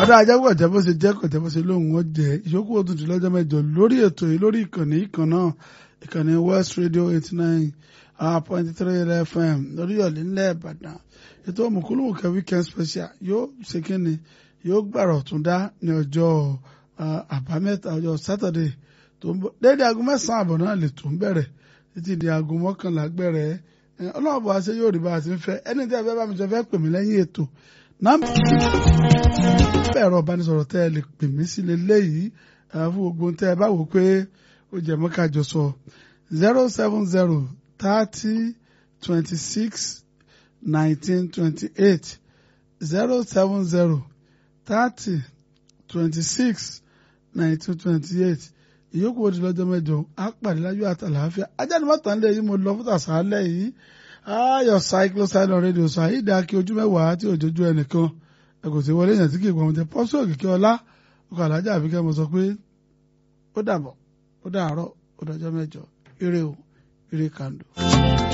ọ̀dà ajá kò jẹ́ bó ṣe jẹ́ kò jẹ́ bó ṣe lóhùn ó jẹ́ ìṣókù òtútù lọ́jọ́ mẹ́jọ lórí ètò yìí lórí ìkànnì ìkan náà ìkànnì West Radio eighty nine point three FM lórí ọ̀lẹ́ ńlẹ̀ Ìbàdàn ètò òmùkúlùmùkẹ́ weekend special yóò ṣe kíni yóò gbàrọ̀ tún dá ní ọjọ́ àbámẹ́ta ọjọ́ Saturday tó ń bọ̀ déédé aago mẹ́sàn-án àbọ̀ náà lè tó ń bẹ̀rẹ̀ títí di aago mọ́kànlá gbẹ̀rẹ̀ ọlọ́run bọ̀ àṣẹ yóò rí bá a ti ń fẹ́ ẹni tí a fẹ́ bá mi jọ fẹ́ pè mí lẹ́yìn ètò nọ́mbà ẹ̀rọ ìbánisọ̀rọ̀ tẹ́ ẹ lè pè mí sí leléyìí fún gbogbo tẹ́ ẹ bá wò pé ó jẹ́ mọ́ ká jọ sọ zero seven zero thirty twenty six nineteen twenty eight zero seven zero thirty twenty six nineteen twenty eight ìyókù ó di lọ́jọ́ mẹ́jọ á pàdé láyọ̀ àtàlàáfíà ajáde mọ́tò ń lé yìí mo lọ fún tàṣálẹ̀ yìí ayọ̀ cyclosilon radio sọ àyídà kí ojú mẹ́wàá tí òjòjú ẹnìkan ẹ kò sí wọlé èèyàn tí kì í pọ̀ ọmọdé pọ́sù òkìkí ọlá ọkọ̀ alájà àbíkẹ́ mo sọ pé ó dàbọ̀ ó dàárọ̀ ó dọjọ́ mẹ́jọ ire o ire kàndó.